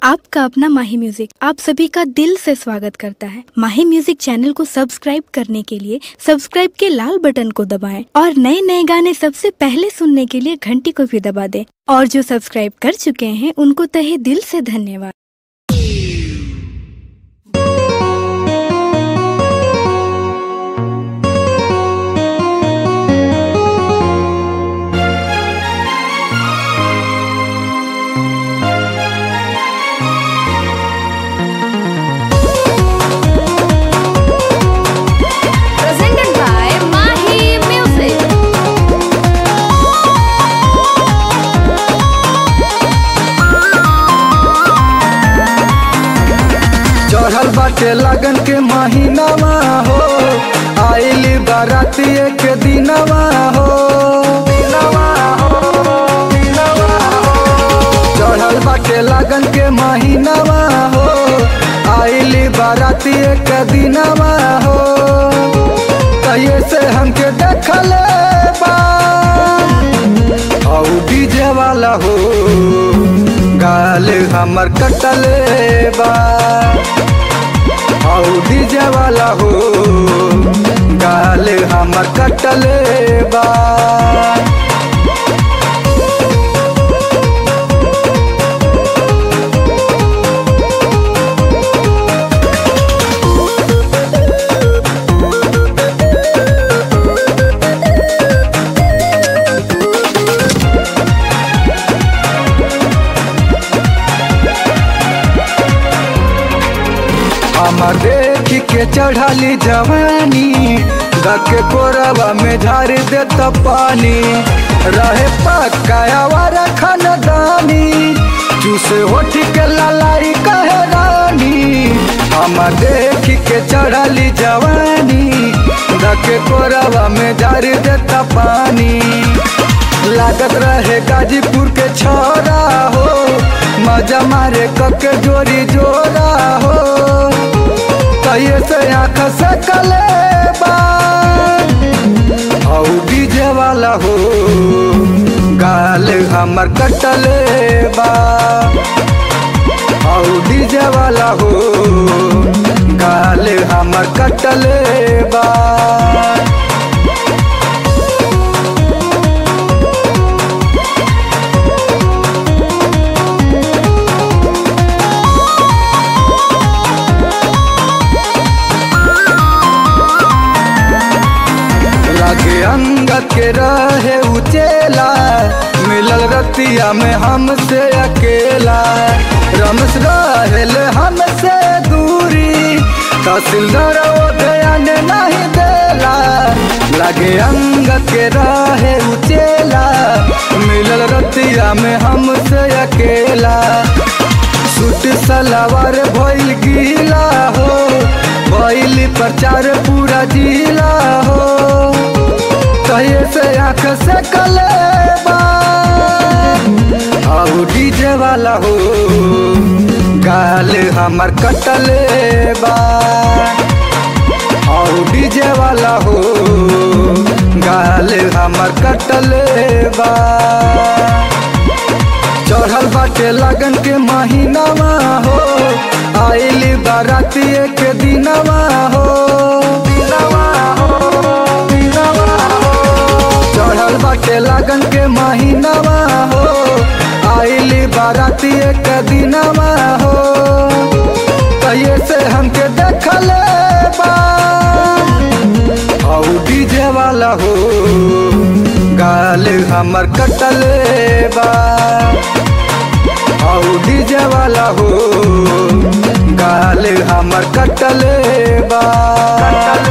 आपका अपना माही म्यूजिक आप सभी का दिल से स्वागत करता है माही म्यूजिक चैनल को सब्सक्राइब करने के लिए सब्सक्राइब के लाल बटन को दबाएं और नए नए गाने सबसे पहले सुनने के लिए घंटी को भी दबा दें और जो सब्सक्राइब कर चुके हैं उनको तहे दिल से धन्यवाद presented by Mahi Music. चढ़ल बाटे लगन के महीनावा हो आइली बाराती एक दिनवा हो दिनवा हो, दिनवा हो। चढ़ल बाटे लगन के महीनावा हो आइली बाराती एक दिनवा हो कहिए से हमके देखले बा औ डीजे वाला हो गाल हमर कटले बा औ डीजे वाला हो गाल हमर कटले बा हमर देख के चढ़ाली जवानी दके कोरबा में झाड़ देत पानी रहे पकाया खानदानी चूसे होठ के ललाई कहे रानी हमर देख के चढ़ाली जवानी दके कोरबा में झाड़ देत पानी लागत रहे गाजीपुर के छोरा हो मजा मारे कके जोरी जोरा हो कहिए से आँख से कले औ डीजे वाला हो गाल हमर कटले बा औ डीजे वाला हो गाल हमर कटले बा लगे अंगत के रहे उचेला मिलल रतिया में हमसे अकेला रमस रहेल हमसे दूरी तहसीलदार वो ध्यान नहीं देला लगे अंगत के रहे उचेला मिलल रतिया में हमसे अकेला सूट सलवार भइल गीला हो भइल प्रचार पूरा जिला हो कहिए से आँख से कले औ डीजे वाला हो गाल हमर कटले बा औ डीजे वाला हो गाल हमर कटले बा चढ़ल बाटे लगन के महीनावा हो आइली बाराती एक दिनवा हो दिनवा हो, दिनवा हो। चढ़ल बाटे लगन के महीनावा हो आइली बाराती एक दिनवा हो कहिए से हमके देखले बा औ डीजे वाला हो गाल हमर कटले बा औ डीजे वाला हो गाल हमर कटले बा